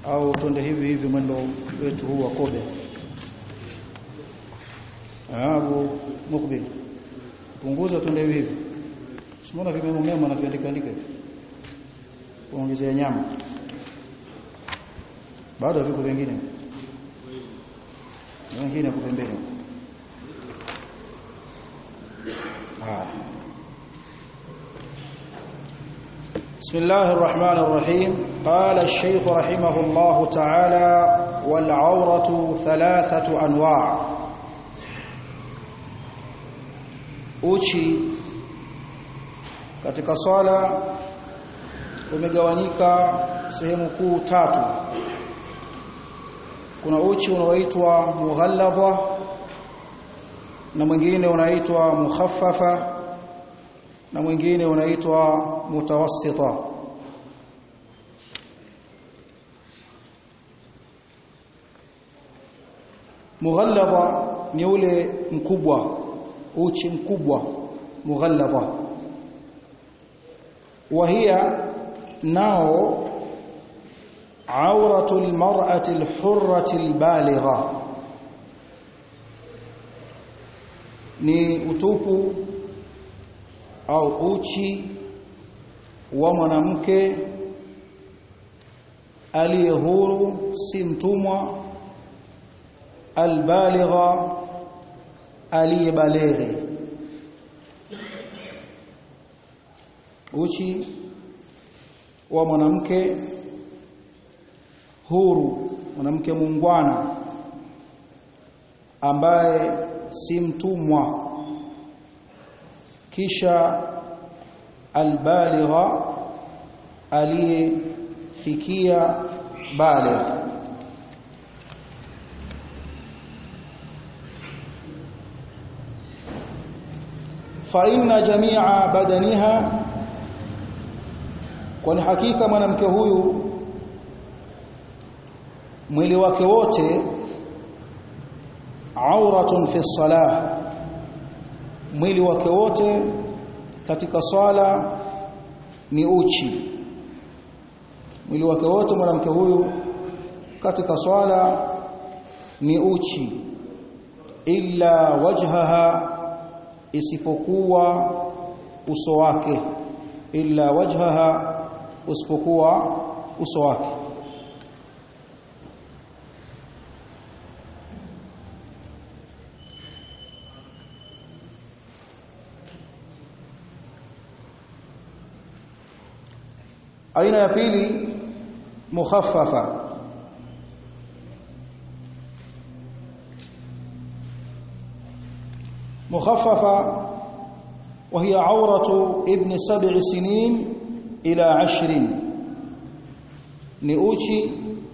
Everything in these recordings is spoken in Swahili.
au twende hivi hivi mwendo wetu huu wa kobe Abu Mukbil punguza twende hivi hivi Simona vimemo mema na viandika andika hivi kuongezea nyama bado viko vingine wengine kwa pembeni بسم الله الرحمن الرحيم قال الشيخ رحمه الله تعالى والعورة ثلاثة أنواع uchi katika swala umegawanyika sehemu kuu tatu kuna uchi unaoitwa mughalladha na mwingine unaitwa mukhaffafa na mwingine unaitwa mutawassita mughalladha ni ule mkubwa uchi mkubwa mughalladha وهي nao عورة المرأة الحرة البالغة ni utupu au uchi wa mwanamke aliye huru si mtumwa albaligha aliyebaleghe uchi wa mwanamke huru mwanamke muungwana ambaye si mtumwa kisha albaligha aliyefikia baligh fa inna jami'a badaniha kwani hakika mwanamke huyu mwili wake wote auratun fi salah mwili wake wote katika swala ni uchi mwili wake wote mwanamke huyu katika swala ni uchi illa wajhaha isipokuwa uso wake illa wajhaha usipokuwa uso wake aina ya pili mukhaffafa mukhaffafa وهي عورة ابن سبع سنين إلى عشر نيوشي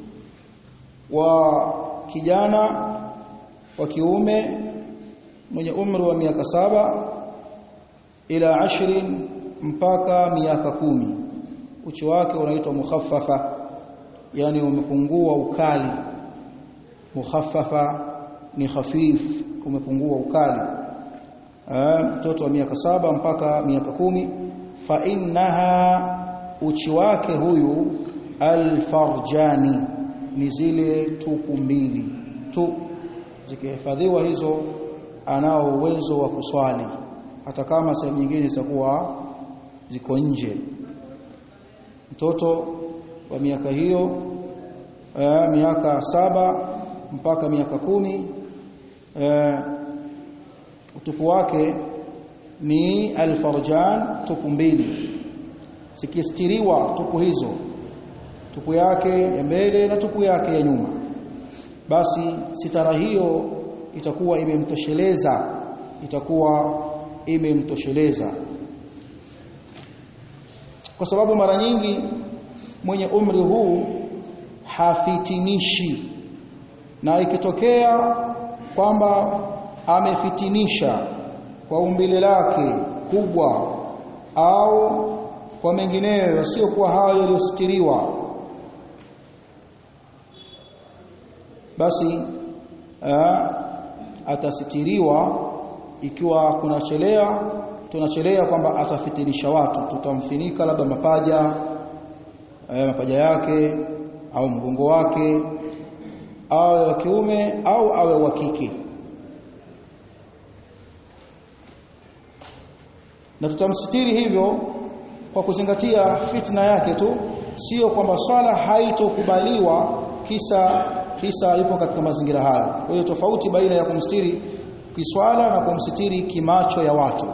وكجانا وكيومه mwenye umri wa miaka saba ila ashrin mpaka miaka kumi uchi wake unaitwa mukhaffafa yani umepungua ukali mukhaffafa ni khafif umepungua ukali mtoto wa miaka saba mpaka miaka kumi fa innaha uchi wake huyu alfarjani ni zile tupu mbili tu zikihifadhiwa hizo anao uwezo wa kuswali hata kama sehemu nyingine zitakuwa ziko nje mtoto wa miaka hiyo eh, miaka saba mpaka miaka kumi eh, utupu wake ni alfarjan tupu mbili zikistiriwa tupu hizo tupu yake ya mbele na tupu yake ya nyuma basi sitara hiyo itakuwa imemtosheleza itakuwa imemtosheleza kwa sababu mara nyingi mwenye umri huu hafitinishi na ikitokea kwamba amefitinisha kwa umbile lake kubwa au kwa mengineyo yasiyokuwa hayo yaliyositiriwa basi aa, atasitiriwa ikiwa kunachelea tunachelea kwamba atafitinisha watu tutamfinika labda mapaja eh, mapaja yake au mgongo wake awe wa kiume au awe wa kike na tutamsitiri hivyo kwa kuzingatia fitna yake tu sio kwamba swala haitokubaliwa kisa kisa ipo katika mazingira hayo kwa hiyo tofauti baina ya kumstiri kiswala na kumsitiri kimacho ya watu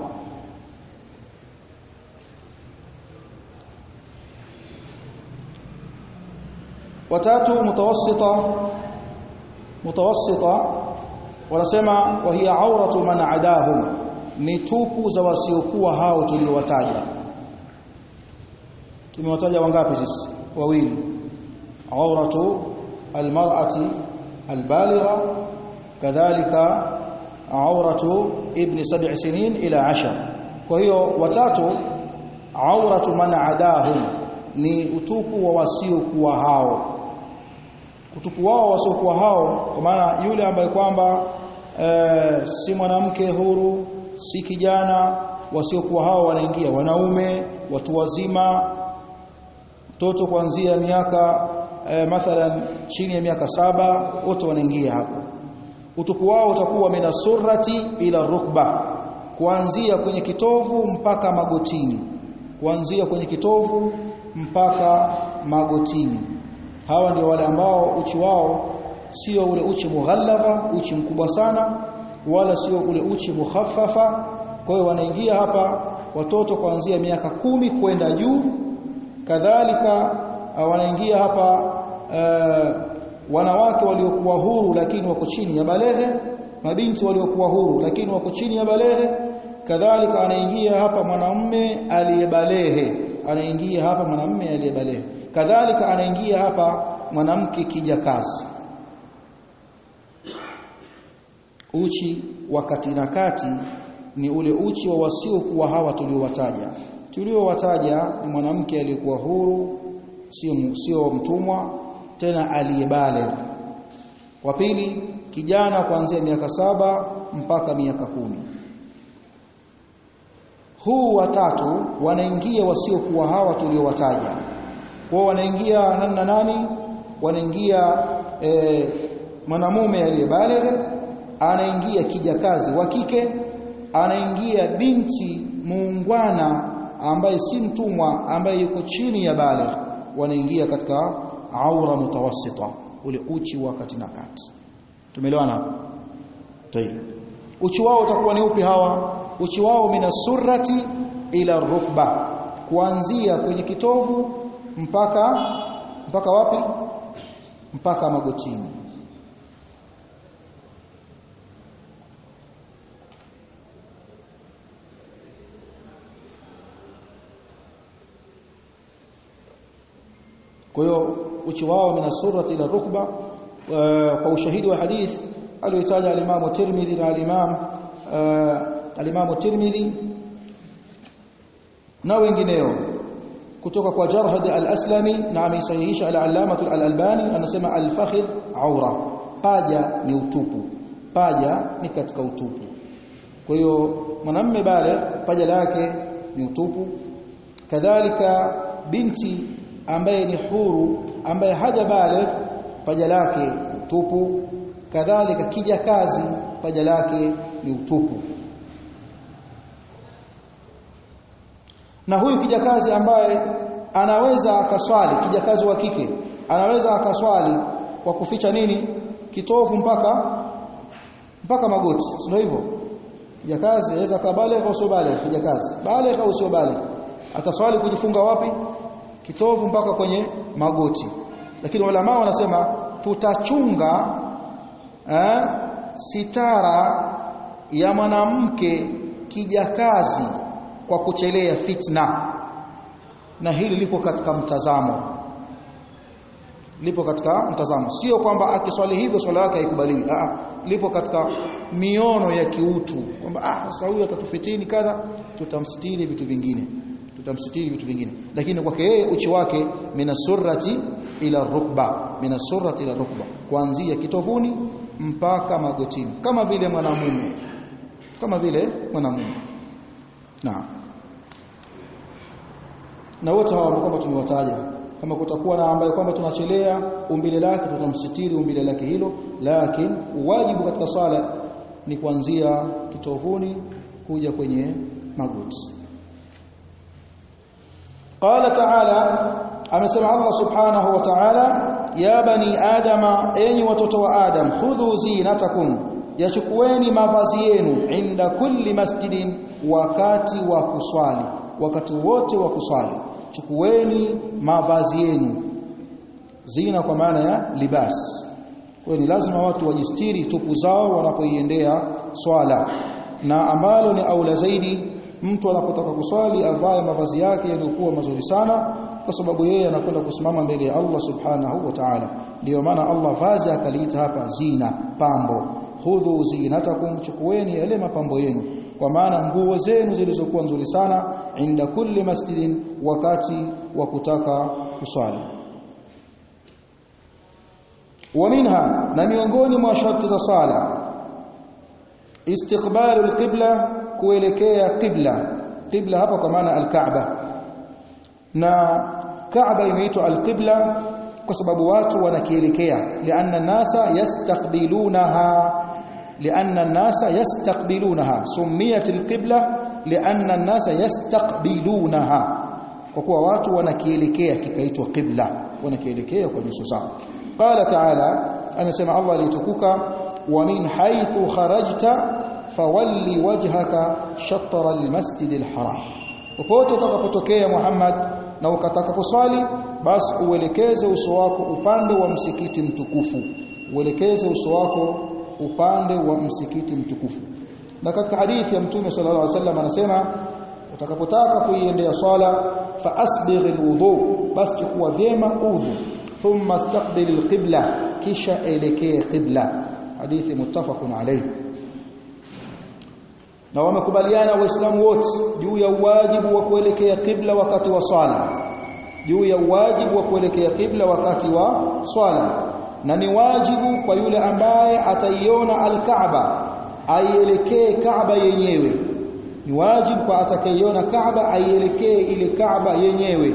watatu mutawassita mutawassita wanasema wa hiya auratu man adahum ni tupu za wasiokuwa hao tuliowataja tumewataja wangapi sisi wawili auratu almar'ati albaligha kadhalika auratu ibn sab'i sinin ila ashar kwa hiyo watatu auratu man adahum ni utupu wa wasiokuwa hao utupu wao wasiokuwa hao kwa maana yule ambaye kwamba e, si mwanamke huru si kijana wasiokuwa hao wanaingia wanaume watu wazima mtoto kuanzia miaka e, mathalan chini ya miaka saba wote wanaingia hapo utupu wao utakuwa mina surrati ila rukba kuanzia kwenye kitovu mpaka magotini kuanzia kwenye kitovu mpaka magotini hawa ndio wale ambao uchi wao sio ule uchi mughallava uchi mkubwa sana wala sio ule uchi mukhaffafa kwa hiyo wanaingia hapa watoto kuanzia miaka kumi kwenda juu kadhalika wanaingia hapa uh, wanawake waliokuwa huru lakini wako chini ya baleghe mabinti waliokuwa huru lakini wako chini ya baleghe kadhalika anaingia hapa mwanamume aliyebalehe anaingia hapa mwanamume aliyebalehe kadhalika anaingia hapa mwanamke kijakazi uchi wa kati na kati ni ule uchi wa wasiokuwa hawa tuliowataja tuliowataja ni mwanamke aliyekuwa huru sio sio mtumwa tena aliyebale wa pili kijana kuanzia miaka saba mpaka miaka kumi huu watatu wanaingia wasiokuwa hawa tuliowataja kwao wanaingia nani na nani wanaingia e, mwanamume aliyebaligh anaingia kijakazi wa kike anaingia binti muungwana ambaye si mtumwa ambaye yuko chini ya baligh wanaingia katika aura mutawassita ule uchi wa kati na kati tumeelewana hapo tayeb uchi wao utakuwa ni upi hawa uchi wao mina surrati ila rukba kuanzia kwenye kitovu mpaka mpaka wapi mpaka magotini kwa hiyo uchi wao min surati ila rukba kwa ushahidi wa hadith aliyotaja al-Imam Tirmidhi na al-Imam al-Imam Tirmidhi na wengineo kutoka kwa Jarhad al-Aslami na ameisahihisha al-Allamah al-Albani anasema al-fakhidh aura paja ni utupu paja ni katika utupu kwa hiyo mwanamume bale paja lake ni utupu kadhalika binti ambaye ni huru ambaye haja baligh paja lake utupu kadhalika kijakazi paja lake ni utupu na huyu kijakazi ambaye anaweza akaswali kijakazi wa kike anaweza akaswali kwa kuficha nini kitovu mpaka mpaka magoti sio hivyo kijakazi anaweza kabaligh au sio baligh kijakazi baligh au sio baligh ataswali kujifunga wapi kitovu mpaka kwenye magoti lakini ulama wanasema tutachunga eh, sitara ya mwanamke kijakazi kwa kuchelea fitna na hili lipo katika mtazamo lipo katika mtazamo sio kwamba akiswali hivyo swala yake haikubaliwi ah lipo katika miono ya kiutu kwamba ah sasa huyu atatufitini kadha tutamsitiri vitu vingine tutamsitiri vitu vingine lakini kwake yeye uchi wake mina surrati ila rukba mina surrati ila rukba kuanzia kitovuni mpaka magotini kama vile mwanamume kama vile mwanamume na na wote hawa ambao kwamba tumewataja kama kutakuwa na ambaye kwamba tunachelea umbile lake tutamsitiri umbile lake hilo lakini wajibu katika sala ni kuanzia kitovuni kuja kwenye magoti qala ta'ala amesema Allah subhanahu wa ta'ala ya bani adama enyi watoto wa adam khudhu zinatakum yachukueni mavazi yenu inda kulli masjidin wakati wa kuswali wakati wote wa kuswali chukueni mavazi yenu zina kwa maana ya libas kwa ni lazima watu wajistiri tupu zao wanapoiendea swala na ambalo ni aula zaidi mtu anapotaka kuswali avae mavazi yake yaliyokuwa mazuri sana kwa sababu yeye anakwenda kusimama mbele ya Allah subhanahu wa ta'ala ndio maana Allah vazi akaliita hapa zina pambo hudhu zinatakum chukueni yale mapambo yenu kwa maana nguo zenu zilizokuwa nzuri sana inda kulli masjidin wakati wa kutaka kuswali ومنها na miongoni mwa sharti za sala istiqbalu alqibla kuelekea qibla qibla hapa kwa maana alkaaba na kaaba imeitwa alqibla kwa sababu watu wanakielekea lianna nasa yastaqbilunaha lianna nasa yastaqbilunaha sumiyat alqibla lianna nasa yastaqbilunaha kwa kuwa watu wanakielekea kikaitwa qibla wanakielekea kwa nyuso zao qala ta'ala amesema Allah alitukuka wa min haythu kharajta fawalli wajhaka shatr almasjid alharam popote utakapotokea Muhammad na ukataka kuswali basi uelekeze uso wako upande wa msikiti mtukufu uelekeze uso wako upande wa msikiti mtukufu na katika hadithi ya mtume sallallahu alaihi wasallam anasema utakapotaka kuiendea swala fa asbigh alwudu basi chukua vyema udhu thumma istaqbil alqibla kisha elekee qibla hadithi muttafaqun alayhi na wamekubaliana waislamu wote juu ya wajibu wa kuelekea qibla wakati wa swala juu ya wajibu wa kuelekea qibla wakati wa swala na ni wajibu kwa yule ambaye ataiona al-Kaaba aielekee Kaaba yenyewe ni wajibu kwa atakayeiona Kaaba aielekee ile Kaaba yenyewe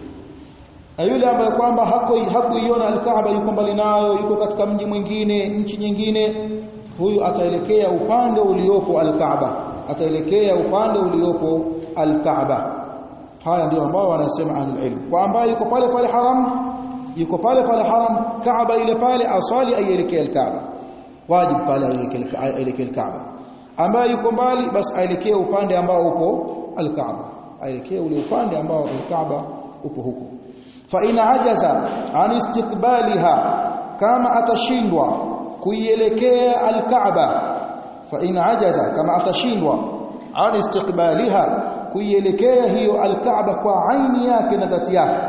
na yule ambaye kwamba hakuiona al-Kaaba yuko mbali nayo yuko katika mji mwingine nchi nyingine huyu ataelekea upande uliopo al-Kaaba ataelekea upande uliopo al-Kaaba haya ndio ambao wanasema ahlul ilm kwa ambaye yuko pale pale haram yuko pale pale haram Kaaba ile pale aswali aielekea al-Kaaba wajib pale aielekea al-Kaaba ambaye yuko mbali basi aelekee upande ambao upo al-Kaaba aelekee ule upande ambao al-Kaaba upo huko fa in ajaza an istiqbaliha kama atashindwa kuielekea al-Kaaba fa in ajaza kama atashindwa an istiqbaliha kuielekea hiyo al-Kaaba kwa aini yake na dhati yake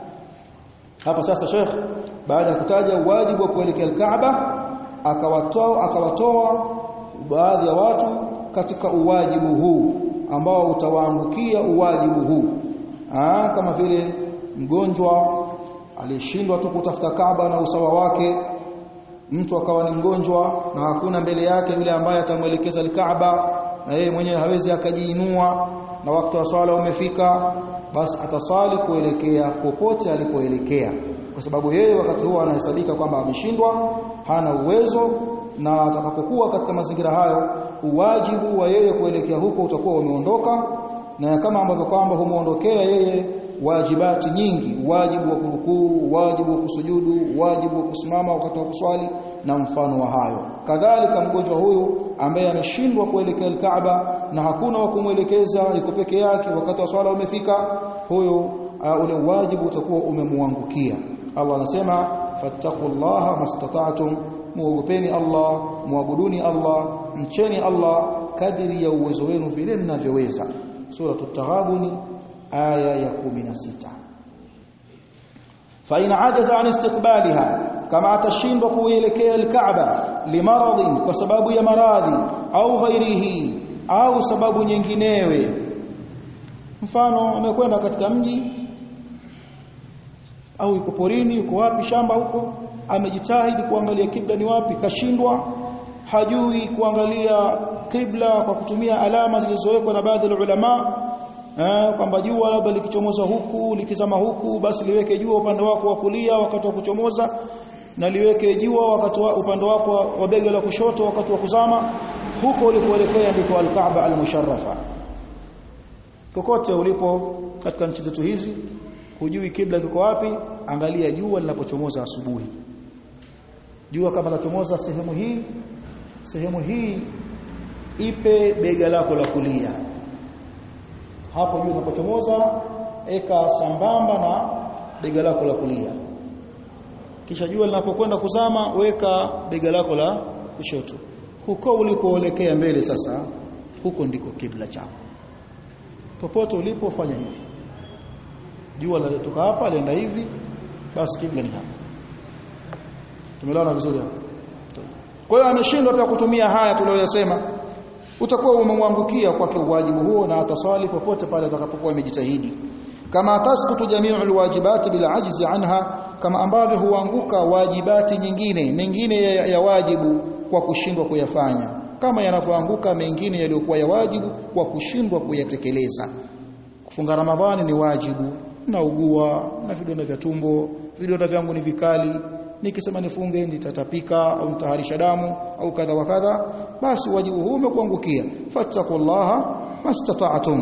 hapa sasa Sheikh baada ya kutaja wajibu wa kuelekea al-Kaaba akawatoa akawatoa baadhi ya watu katika uwajibu huu ambao utawaangukia uwajibu huu Aa, kama vile mgonjwa alishindwa tu kutafuta Kaaba na usawa wake mtu akawa ni mgonjwa na hakuna mbele yake yule ambaye atamwelekeza al-Kaaba na yeye mwenyewe hawezi akajiinua na wakati wa swala umefika basi atasali kuelekea popote alipoelekea kwa sababu yeye wakati huo anahesabika kwamba ameshindwa hana uwezo na atakapokuwa katika mazingira hayo uwajibu wa yeye kuelekea huko utakuwa umeondoka na kama ambavyo kwamba humuondokea yeye wajibati nyingi wajibu wa kurukuu wajibu wa kusujudu wajibu wa kusimama wakati wa kuswali na mfano wa hayo kadhalika mgonjwa huyu ambaye ameshindwa kuelekea al-Kaaba na hakuna wa kumwelekeza yuko peke yake wakati wa swala umefika huyo uh, ule wajibu utakuwa umemwangukia Allah anasema fattaqullaha mastata'tum muogopeni Allah muabuduni Allah mcheni Allah kadiri ya uwezo wenu vile mnavyoweza sura at-taghabun aya ya 16 fa in ajaza an istiqbaliha kama atashindwa kuelekea al-Kaaba limaradhin kwa sababu ya maradhi au ghairihi au sababu nyinginewe mfano amekwenda katika mji au yuko porini yuko wapi shamba huko amejitahidi kuangalia kibla ni wapi kashindwa hajui kuangalia kibla kwa kutumia alama zilizowekwa na baadhi ya ulama eh kwamba jua labda likichomoza huku likizama huku basi liweke jua upande wako wa kulia wakati wa kuchomoza na liweke jua wakati wa upande wako wa bega la kushoto wakati wa kuzama huko ulikoelekea ndiko al-Kaaba al-musharrafa kokote ulipo katika nchi zetu hizi hujui kibla kiko wapi angalia jua linapochomoza asubuhi jua kama lachomoza sehemu hii sehemu hii ipe bega lako la kulia hapo jua linapochomoza eka sambamba na bega lako la kulia kisha jua linapokwenda kuzama weka bega lako la kushoto huko ulipoelekea mbele sasa huko ndiko kibla chako popote ulipofanya hivi jua linatoka hapa lienda hivi basi kibla ni hapa tumeelewana vizuri hapo kwa hiyo ameshindwa pia kutumia haya tuliyosema utakuwa umemwangukia kwake wajibu huo na ataswali popote pale atakapokuwa amejitahidi kama tasqutu jami'u alwajibati bila ajzi anha kama ambavyo huanguka wajibati nyingine mengine ya, ya wajibu kwa kushindwa kuyafanya kama yanavyoanguka mengine yaliyokuwa ya wajibu kwa kushindwa kuyatekeleza kufunga ramadhani ni wajibu na ugua na vidonda vya tumbo vidonda vyangu ni vikali nikisema nifunge nitatapika au nitaharisha damu au kadha wa kadha basi wajibu huu umekuangukia fattaqullaha mastata'tum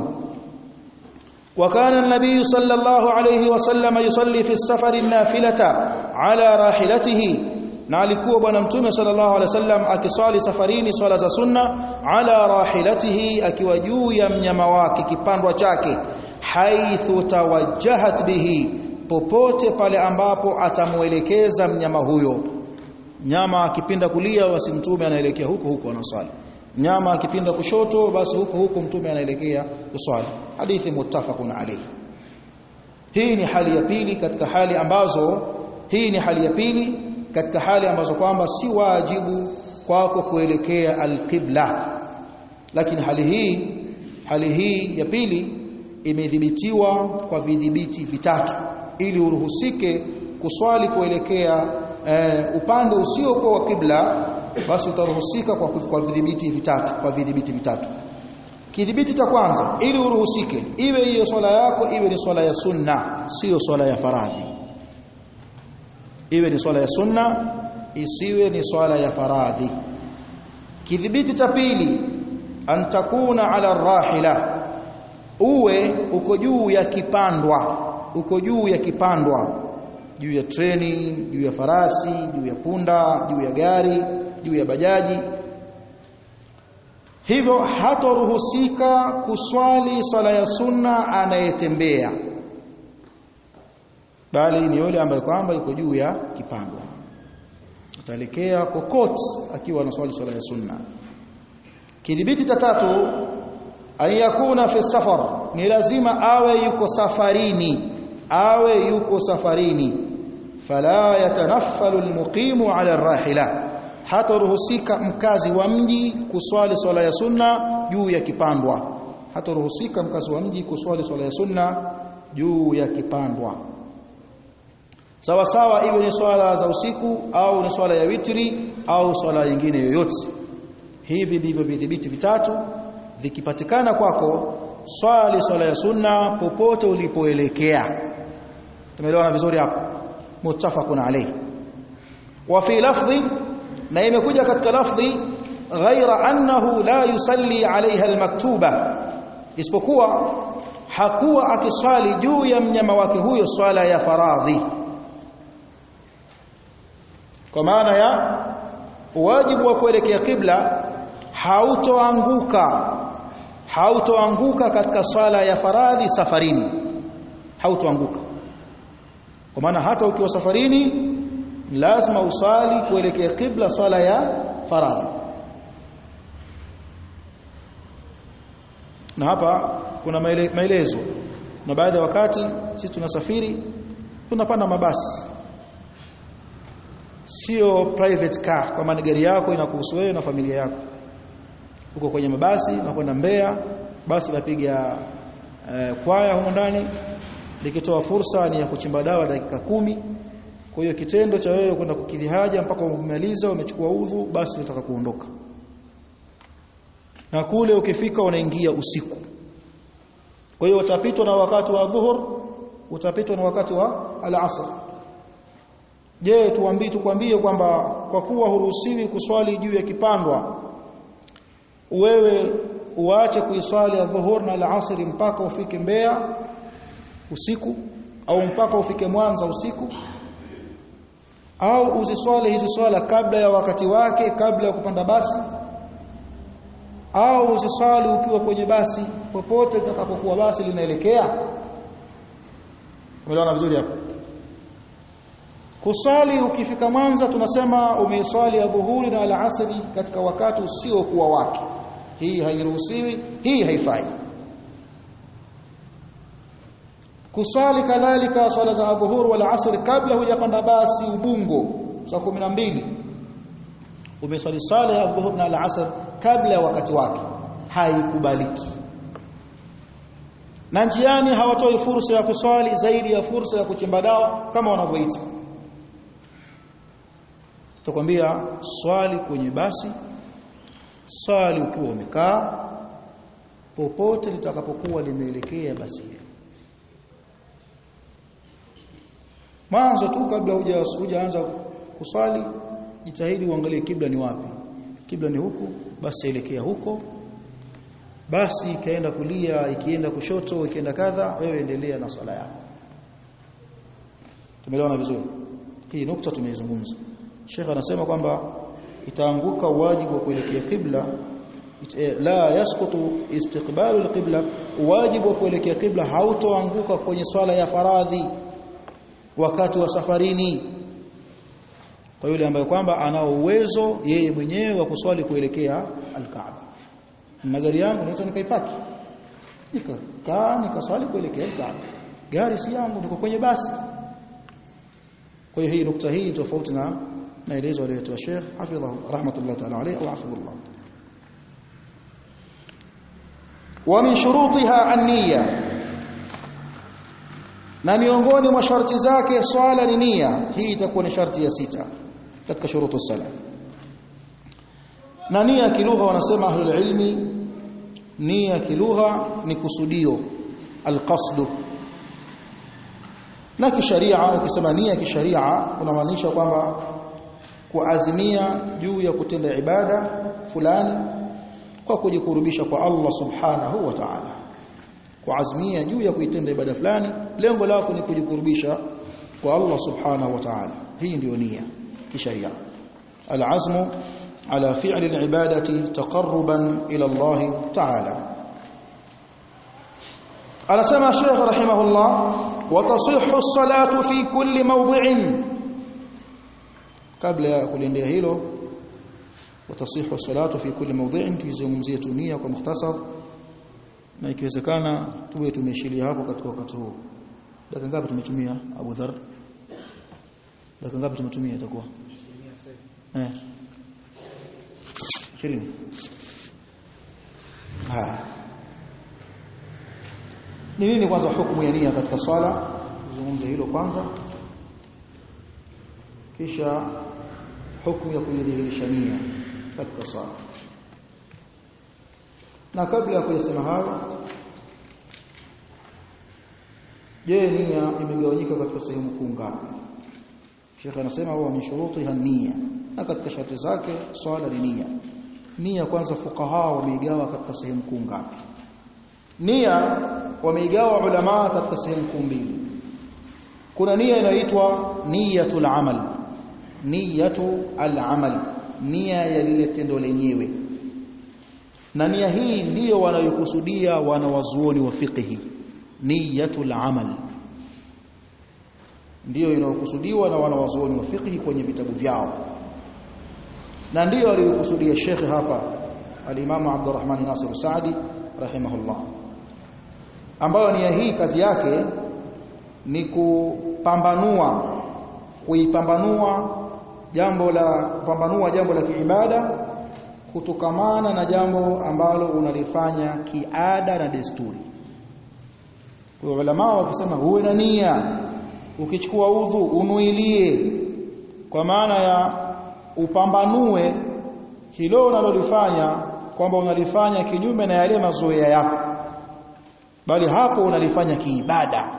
وكان النبي صلى الله عليه وسلم يصلي في السفر النافلة على راحلته na alikuwa bwana mtume sallallahu alaihi wasallam akiswali safarini swala za sunna ala rahilatihi akiwa juu ya mnyama wake kipandwa chake haithu tawajjahat bihi popote pale ambapo atamuelekeza mnyama huyo nyama akipinda kulia basi mtume anaelekea huko huko anaswali nyama akipinda kushoto basi huko huko mtume anaelekea kuswali hadithi muttafaqun alayhi hii ni hali ya pili katika hali ambazo hii ni hali ya pili katika hali ambazo kwamba si wajibu kwako kuelekea alqibla lakini hali hii hali hii ya pili imedhibitiwa kwa vidhibiti vitatu ili uruhusike kuswali kuelekea eh, upande usiokuwa wa kibla basi utaruhusika kwa, kwa vidhibiti vitatu kwa vidhibiti vitatu kidhibiti cha kwanza ili uruhusike iwe hiyo swala yako iwe ni swala ya sunna sio swala ya faradhi iwe ni swala ya sunna isiwe ni swala ya faradhi kidhibiti cha pili an takuna ala rahila uwe uko juu ya kipandwa uko juu ya kipandwa juu ya treni juu ya farasi juu ya punda juu ya gari juu ya bajaji hivyo hatoruhusika kuswali swala ya sunna anayetembea bali ni yule ambaye kwamba yuko juu ya kipando ataelekea kokote akiwa anaswali swala ya sunna kidhibiti cha tatu ayakuna fi safar ni lazima awe yuko safarini awe yuko safarini fala yatanaffalu almuqimu ala arrahila hataruhusika mkazi wa mji kuswali swala ya sunna juu ya kipandwa hataruhusika mkazi wa mji kuswali swala ya sunna juu ya kipandwa sawa sawa iwe ni swala za usiku au ni swala ya witri au swala nyingine yoyote hivi ndivyo vidhibiti vitatu vikipatikana kwako swali swala ya sunna popote ulipoelekea tumeelewana vizuri hapo muttafaqun alayhi wa fi lafdhi na imekuja katika lafdhi ghaira annahu la yusalli alaiha almaktuba isipokuwa hakuwa akiswali juu ya mnyama wake huyo swala ya faradhi kwa maana ya wajibu wa kuelekea kibla hautoanguka hautoanguka katika swala ya faradhi safarini hautoanguka kwa maana hata ukiwa safarini lazima usali kuelekea kibla swala ya faradhi na hapa kuna maele, maelezo na baadhi ya wakati sisi tunasafiri tunapanda mabasi sio private car kwa maana gari yako inakuhusu wewe na familia yako uko kwenye mabasi unakwenda Mbeya basi lapiga eh, kwaya huko ndani likitoa fursa ni ya kuchimba dawa dakika kumi kwa hiyo kitendo cha wewe kwenda kukidhi haja mpaka umemaliza umechukua udhu basi unataka kuondoka na kule ukifika unaingia usiku kwa hiyo utapitwa na wakati wa dhuhur utapitwa na wakati wa al-asr je tuambie tukwambie kwamba kwa kuwa huruhusiwi kuswali juu ya kipandwa wewe uache kuiswali adhuhur na al-asr mpaka ufike Mbeya usiku au mpaka ufike Mwanza usiku au uziswali hizi swala kabla ya wakati wake kabla ya kupanda basi au uziswali ukiwa kwenye basi popote litakapokuwa basi linaelekea umeelewana vizuri hapo kusali ukifika Mwanza tunasema umeiswali adhuhuri na alasri katika wakati usiokuwa wake hii hairuhusiwi hii haifai kusali kadhalika swala za adhuhur wal asr kabla hujapanda basi ubungo saa 12 umeswali sala ya adhuhur na al asr kabla ya wakati wake haikubaliki na njiani hawatoi fursa ya kuswali zaidi ya fursa ya kuchimba dawa kama wanavyoita tukwambia swali kwenye basi swali ukiwa umekaa popote litakapokuwa limeelekea basi mwanzo tu kabla hujaanza kuswali jitahidi uangalie kibla ni wapi kibla ni huku basi elekea huko basi ikaenda kulia ikienda kushoto ikienda kadha wewe endelea na swala yako tumeelewana vizuri hii nukta tumeizungumza Sheikh anasema kwamba itaanguka wajibu wa kuelekea kibla la yasqutu istiqbalu alqibla wajibu wa kuelekea kibla hautoanguka kwenye swala ya faradhi wakati wa safarini kwa yule ambaye kwamba ana uwezo yeye mwenyewe wa kuswali kuelekea alkaaba na gari yangu naweza nikaipaki nikakaa nikaswali kuelekea alkaaba gari si yangu niko kwenye basi kwa hiyo hii nukta hii tofauti na maelezo aliyotoa Sheikh hafidhahu rahmatullah ta'ala alayhi wa hafidhullah wa min shurutiha an-niyya na miongoni mwa sharti zake swala ni nia hii itakuwa ni sharti ya sita katika shurutu sala na nia kilugha wanasema ahlul ilmi nia kilugha ni kusudio alqasdu na kisharia ukisema nia kisharia unamaanisha kwamba kuazimia juu ya kutenda ibada fulani kwa kujikurubisha kwa Allah subhanahu wa ta'ala kuazimia juu ya kuitenda ibada fulani lengo lako ni kujikurubisha kwa Allah subhanahu wa ta'ala hii ndio nia kisharia alazmu ala fi'li alibadati taqarruban ila Allah ta'ala anasema Sheikh rahimahullah wa tasihhu as-salatu fi kulli mawdi'in kabla ya kuliendea hilo watasihu as-salatu fi kulli mawdi'in tuzungumzie nia kwa mukhtasar na ikiwezekana tuwe tumeshilia hapo katika wakati huu dakika ngapi tumetumia Abu Dhar dakika ngapi tumetumia itakuwa eh 20 haya ni nini kwanza hukumu ya nia katika swala tuzungumze hilo kwanza kisha hukumu ya kujidhihirisha nia katika swala na kabla ya kuyasema hayo je nia imegawanyika katika sehemu kuu ngapi Sheikh anasema huwa min shurutiha nia na katika sharti zake swala ni nia nia kwanza fuqaha wameigawa katika sehemu kuu ngapi nia wameigawa ulama katika sehemu kuu mbili kuna nia inaitwa niyatul amal niyatu al-amal nia ya lile tendo lenyewe na nia hii ndiyo wanayokusudia wanawazuoni wa fiqhi niyatul amal ndiyo inayokusudiwa na wanawazuoni wa fiqhi kwenye vitabu vyao na ndiyo aliyokusudia Sheikh hapa al-Imam Abdurrahman Nasir Saadi rahimahullah ambayo nia hii kazi yake ni kupambanua kuipambanua jambo la kupambanua jambo la kiibada kutokamana na jambo ambalo unalifanya kiada na desturi. Kwa ulama wakisema uwe na nia ukichukua udhu unuilie kwa maana ya upambanue hilo unalolifanya kwamba unalifanya kinyume na yale mazoea yako bali hapo unalifanya kiibada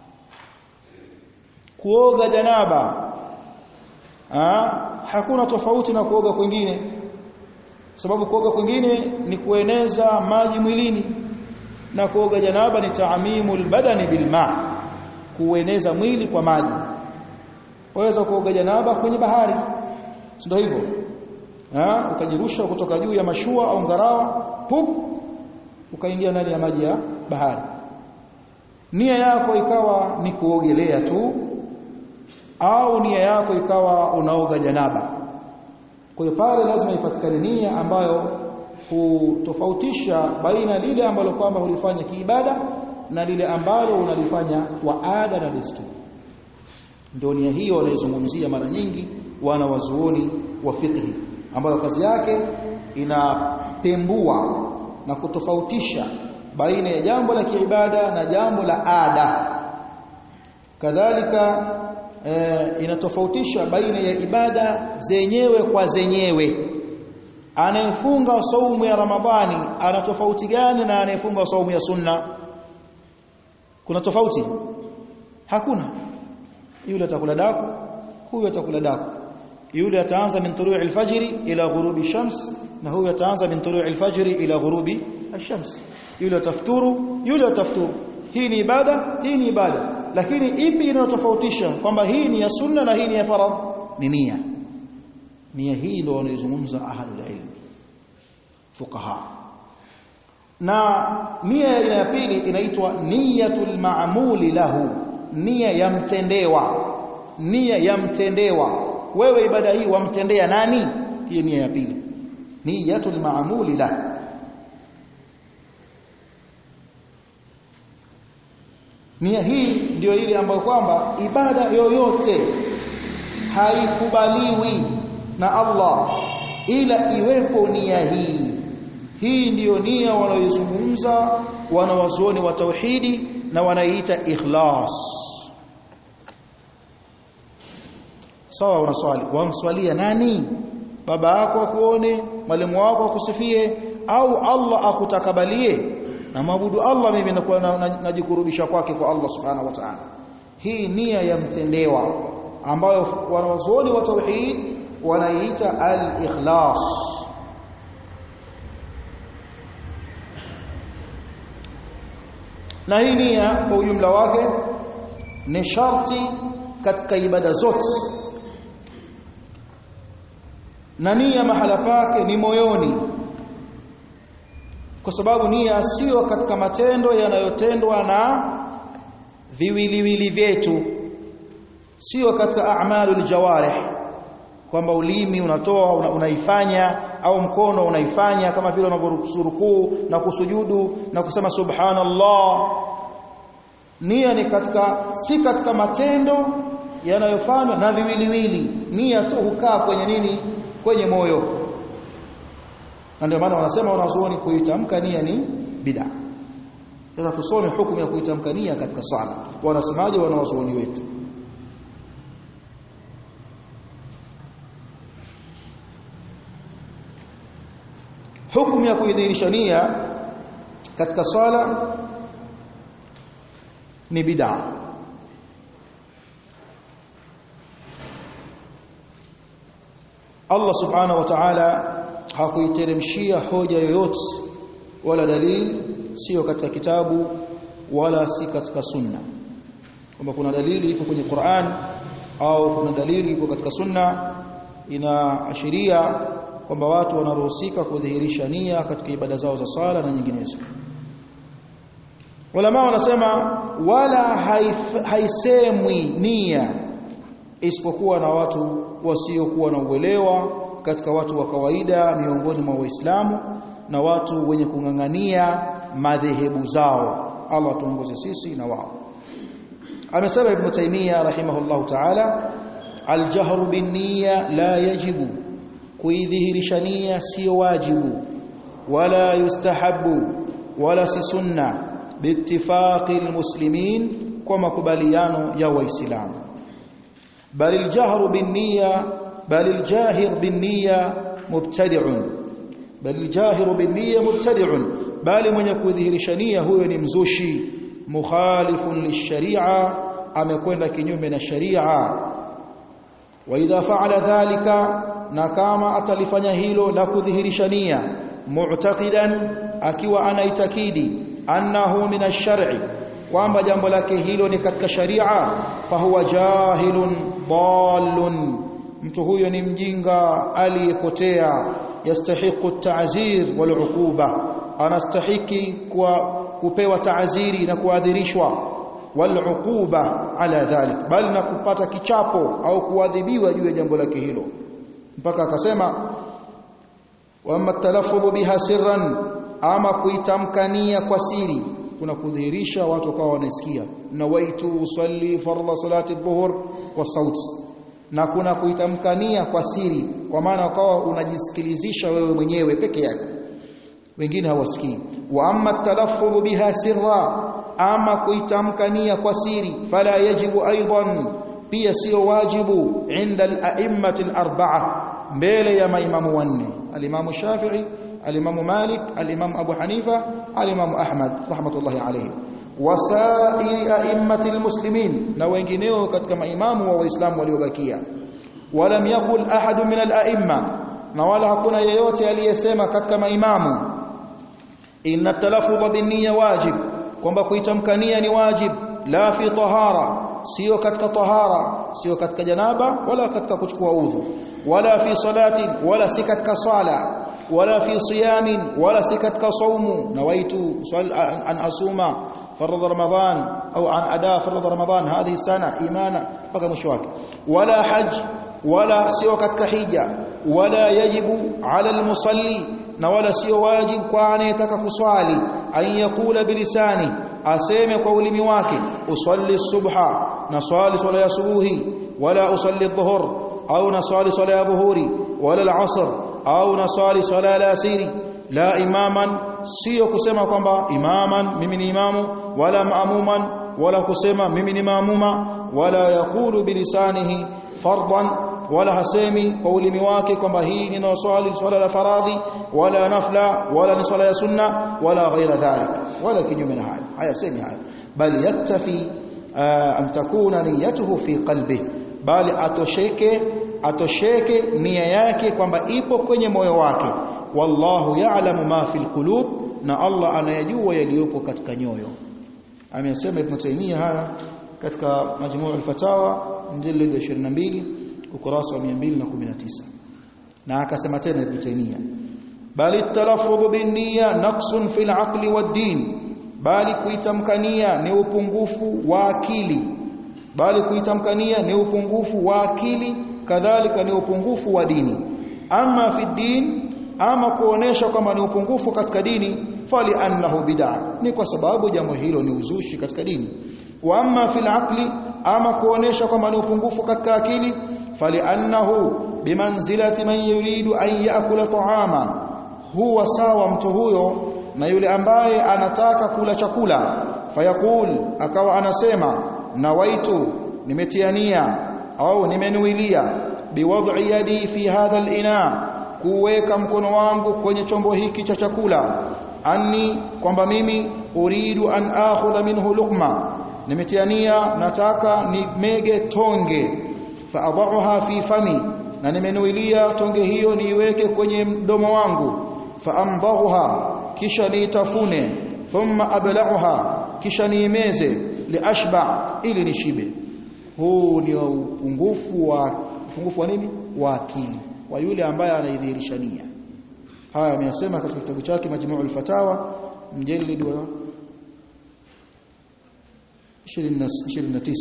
kuoga janaba ha? hakuna tofauti na kuoga kwingine sababu kuoga kwingine ni kueneza maji mwilini na kuoga janaba ni taamimul badani bilma kueneza mwili kwa maji waweza kuoga janaba kwenye bahari ndio hivyo ha ukajirusha kutoka juu ya mashua au ngarawa pup ukaingia ndani ya maji ya bahari nia yako ikawa ni kuogelea tu au nia yako ikawa unaoga janaba kwa hiyo pale lazima ipatikane nia ambayo hutofautisha baina lile ambalo kwamba hulifanya kiibada na lile ambalo unalifanya kwa ada na desturi ndio nia hiyo wanaizungumzia mara nyingi wana wazuoni wa fiqh ambayo kazi yake inapembua na kutofautisha baina ya jambo la kiibada na jambo la ada kadhalika e, inatofautisha baina ya ibada zenyewe kwa zenyewe anayefunga saumu ya ramadhani ana tofauti gani na anayefunga saumu ya sunna kuna tofauti hakuna yule atakula daku huyu atakula daku yule ataanza min tulu'i al-fajr ila ghurubi shams na huyu ataanza min tulu'i al-fajr ila ghurubi ash-shams yule atafuturu yule atafuturu hii ni ibada hii ni ibada lakini ipi inayotofautisha kwamba hii ni ya sunna na hii ni ya faradh ni nia nia hii ndio wanaizungumza ahlul ilm fuqaha na nia ya ya pili inaitwa niyatul ma'muli lahu nia ya mtendewa nia ya mtendewa wewe ibada hii wamtendea nani hiyo nia ya pili niyatul ma'muli lahu nia hii ndio ile ambayo kwamba ibada yoyote haikubaliwi na Allah ila iwepo nia hii hii ndiyo nia wanaoizungumza wanawazuoni wa tauhidi na wanaiita ikhlas sawa unaswali wamswalia nani baba yako akuone mwalimu wako akusifie au Allah akutakabalie na maabudu Allah mimi nakuwa najikurubisha kwake kwa Allah subhanahu wa ta'ala hii nia ya mtendewa ambayo wanawazuoni wa tauhid wanaiita al-ikhlas na hii nia kwa ujumla wake ni sharti katika ibada zote na nia mahala pake ni moyoni kwa sababu nia sio katika matendo yanayotendwa na viwiliwili vyetu sio katika a'malul jawarih kwamba ulimi unatoa una, unaifanya au mkono unaifanya kama vile unavyorukuu na kusujudu na kusema subhanallah nia ni katika si katika matendo yanayofanywa na viwiliwili nia tu hukaa kwenye nini kwenye moyo na ndio maana wanasema wanazuoni kuitamka nia ni bid'a sasa tusome hukumu ya kuitamka nia katika sala wanasemaje wanawazuoni wetu hukumu ya kuidhihirisha nia katika sala ni bid'a Allah subhanahu wa ta'ala hakuiteremshia hoja yoyote wala dalili sio katika kitabu wala si katika sunna kwamba kuna dalili iko kwenye Qur'an au kuna dalili iko katika sunna inaashiria kwamba watu wanaruhusika kudhihirisha nia katika ibada zao za sala na nyinginezo Ulama wanasema wala haif, haisemwi nia isipokuwa na watu wasiokuwa na uelewa katika watu wa kawaida miongoni mwa waislamu na watu wenye kung'ang'ania madhehebu zao Allah tuongoze sisi na wao amesema ibn taymiya rahimahullahu ta'ala aljahru binniya la yajibu kuidhihirisha nia sio wajibu wala yustahabu wala si sunna biittifaqi almuslimin kwa makubaliano ya waislamu bal aljahru binniya bal aljahir binniya mubtadi'un bal aljahir binniya mubtadi'un bali mwenye kudhihirisha nia huyo ni mzushi mukhalifun lisharia amekwenda kinyume na sharia wa idha fa'ala dhalika na kama atalifanya hilo la kudhihirisha nia mu'taqidan akiwa anaitakidi annahu min ash-shar'i kwamba jambo lake hilo ni katika sharia fahuwa jahilun dallun mtu huyo ni mjinga aliyepotea yastahiqu at-ta'zir wal 'uquba anastahiki kwa kupewa ta'ziri na kuadhirishwa wal 'uquba ala dhalik bali na kupata kichapo au kuadhibiwa juu ya jambo lake hilo mpaka akasema wa amma talaffudhu biha sirran ama kuitamkania kwa siri kuna kudhihirisha watu wakawa wanasikia nawaitu usalli fardha salati dhuhur kwa sauti na kuna kuitamkania kwa siri kwa maana wakawa unajisikilizisha wewe mwenyewe peke yako wengine hawasikii wa amma talaffudhu biha sirra ama kuitamkania kwa siri fala yajibu aidan pia sio wajibu inda al-a'immati al-arba'a mbele ya maimamu wanne al-imamu Shafi'i al-imamu Malik al-imamu Abu Hanifa al-imamu Ahmad rahmatullahi alayhi wasairi a'immati al-muslimin na wengineo katika maimamu wa waislamu waliobakia walam yaqul ahad min al-a'imma na wala hakuna yeyote aliyesema katika maimamu inna talaffudha bin-niyya wajib kwamba kuitamkania ni wajib la fi tahara sio katika tahara sio katika janaba wala katika kuchukua udhu wala fi salatin wala si katika sala wala fi siyamin wala si katika saumu nawaitu an asuma فرض رمضان أو عن أداء فرض رمضان هذه السنة إيمانا بقى مشواك ولا حج ولا سوى كتك حجة ولا يجب على المصلي ولا سوى واجب كوان يتكك صالي أن يقول بلسانه أسيم قول مواك أصلي الصبح نصالي صلاة صبوه ولا أصلي الظهر أو نصالي صلاة ظهوري ولا العصر أو نصالي صلاة لاسيري la imaman sio kusema kwamba imaman mimi ni imamu wala maamuman wala kusema mimi ni maamuma wala yaqulu bilisanihi fardan wala hasemi kwa ulimi wake kwamba hii ni swali swala la faradhi wala nafla wala ni swala ya sunna wala ghaira dhalik wala kinyume na haya haya semi haya bali yaktafi an takuna niyatuhu fi qalbi bali atosheke atosheke nia yake kwamba ipo kwenye moyo wake wallahu ya'lamu ma fil qulub na Allah anayajua yaliyopo katika nyoyo amesema Ibn Taymiyyah haya katika majmuu al-fatawa mjallad 22 ukurasa wa 219 na akasema tena Ibn Taymiyyah bali talaffudhu bin niyya naqsun fil aqli wad din bali kuitamkania ni upungufu wa akili bali kuitamkania ni upungufu wa akili kadhalika ni upungufu wa dini ama fi din ama kuonesha kwamba ni upungufu katika dini fali annahu bid'a ni kwa sababu jambo hilo ni uzushi katika dini wa amma fil aqli ama kuonesha kwamba ni upungufu katika akili fali annahu bimanzilati man yuridu an yaakula ta'ama huwa sawa mtu huyo na yule ambaye anataka kula chakula fayaqul akawa anasema nawaitu nimetiania au nimenuilia biwad'i yadi fi hadha al-ina kuweka mkono wangu kwenye chombo hiki cha chakula anni kwamba mimi uridu an akhudha minhu luqma nimetiania nataka nimege tonge faadhaha fi fami na nimenuilia tonge hiyo niiweke kwenye mdomo wangu faamdhaha kisha niitafune thumma abla'uha kisha niimeze liashba ili nishibe huu ni upungufu wa upungufu wa nini wa akili wa yule ambaye anaidhihirisha nia haya ameyasema katika kitabu chake majmuu al-fatawa mjallid wa 29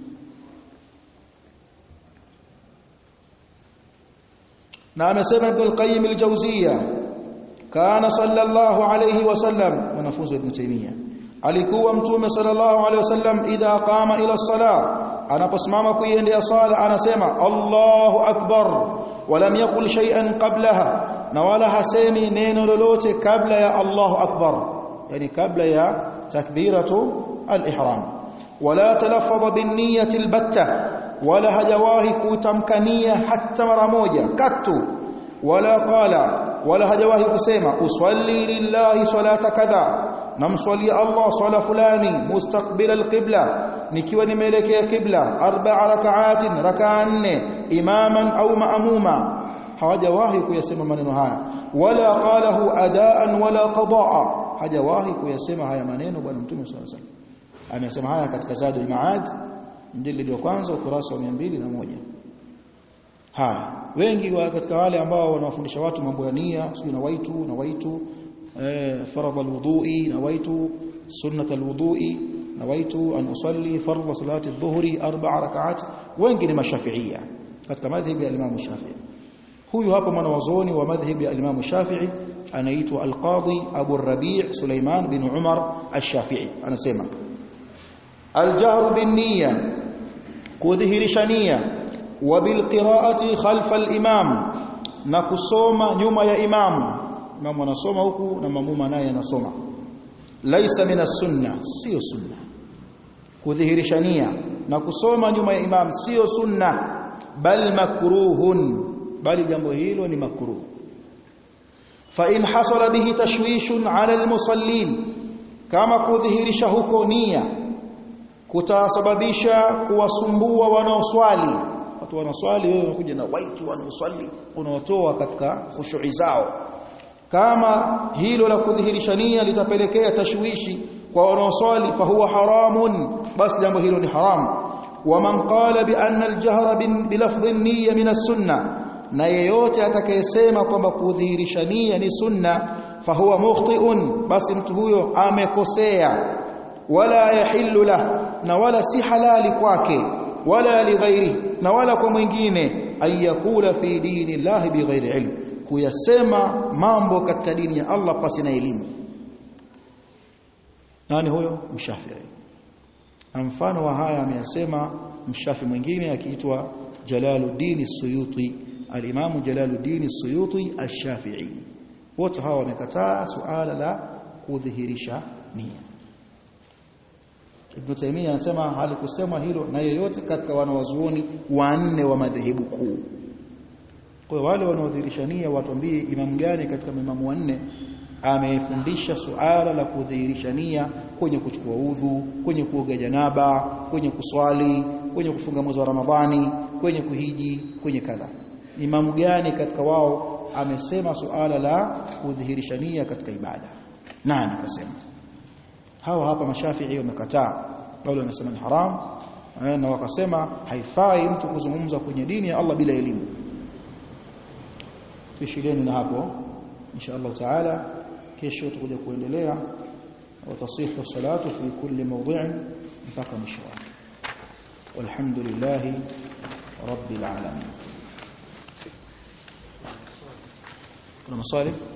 na amesema ibn al-qayyim al-jawziyya kana sallallahu alayhi wasallam mwanafunzi ibn taymiyyah alikuwa mtume sallallahu alayhi wasallam idha qama ila as-salah anaposimama kuiendea sala anasema Allahu akbar walam yakul shay'an qablaha na wala hasemi neno lolote kabla ya Allahu akbar yani kabla ya takbiratu al-ihram wala talaffadha bin niyyati al-batta wala hajawahi kutamkania hata mara moja katu wala qala wala hajawahi kusema usalli lillahi salata kadha namswalia Allah swala fulani mustaqbila alqibla nikiwa nimeelekea qibla arba'a rak'atin rak'a nne imaman au maamuma hawajawahi kuyasema maneno haya wala qalahu adaan wala qadaa hajawahi kuyasema haya maneno bwana mtume sallallahu alaihi wasallam amesema haya katika Zadul Maad mjilid wa kwanza ukurasa wa 201 haya wengi wa katika wale ambao wanawafundisha watu mambo ya nia sio na waitu na waitu eh faradha alwudu'i na waitu sunnat alwudu'i na waitu an usalli fardha salati adh-dhuhri arba'a rak'at wengi ni mashafiia katika madhhabi ya Imam Shafi'i huyu hapa mwanawazuoni wa madhhabi ya Imam Shafi'i anaitwa al-Qadi Abu Rabi' Sulaiman bin Umar al-Shafi'i anasema al-jahru bin-niyya kudhihirisha nia wa bil-qira'ati khalfa al-imam na kusoma nyuma ya imam imam anasoma huku na mamuma naye anasoma laisa min as-sunna sio sunna kudhihirisha nia na kusoma nyuma ya imam sio sunna bal makruhun bali jambo hilo ni makruh fa in hasala bihi tashwishun ala almusallin kama kudhihirisha huko nia kutasababisha kuwasumbua wanaoswali watu wanaswali wewe unakuja na waitu wanaoswali unawatoa katika khushu'i zao kama hilo la kudhihirisha nia litapelekea tashwishi kwa wanaoswali fahuwa haramun basi jambo hilo ni haramu ومن قال بأن الجهر بلفظ النية من السنة na yeyote atakayesema kwamba kudhihirisha nia ni sunna fahuwa mukhti'un basi mtu huyo amekosea wala yahillu lah na wala si halali kwake wala lighairi na wala kwa mwingine ayakula fi dini llahi bighairi ilm kuyasema mambo katika dini ya Allah pasi na elimu nani huyo mshafii na mfano wa haya ameyasema mshafi mwingine akiitwa Jalaluddin Suyuti al-Imam Jalaluddin Suyuti al-Shafi'i wote hawa wamekataa suala la kudhihirisha nia Ibn Taymiyyah anasema halikusema hilo na yeyote katika wanawazuoni wanne wa madhehebu kuu kwa wale wanaodhihirisha nia watuambie imam gani katika maimamu wanne amefundisha suala la kudhihirisha nia kwenye kuchukua udhu, kwenye kuoga janaba, kwenye kuswali, kwenye kufunga mwezi wa Ramadhani, kwenye kuhiji, kwenye kadha. Imamu gani katika wao amesema suala la kudhihirisha nia katika ibada? Nani kasema? Hawa hapa mashafii wamekataa, wale wanasema ni haram na wakasema haifai mtu kuzungumza kwenye dini ya Allah bila elimu. Tuishilieni na hapo insha Allah taala kesho tutakuja kuendelea watasifu salatu fi kulli mawdhi'in mpaka mwisho wake walhamdulillahi rabbil alamin kuna maswali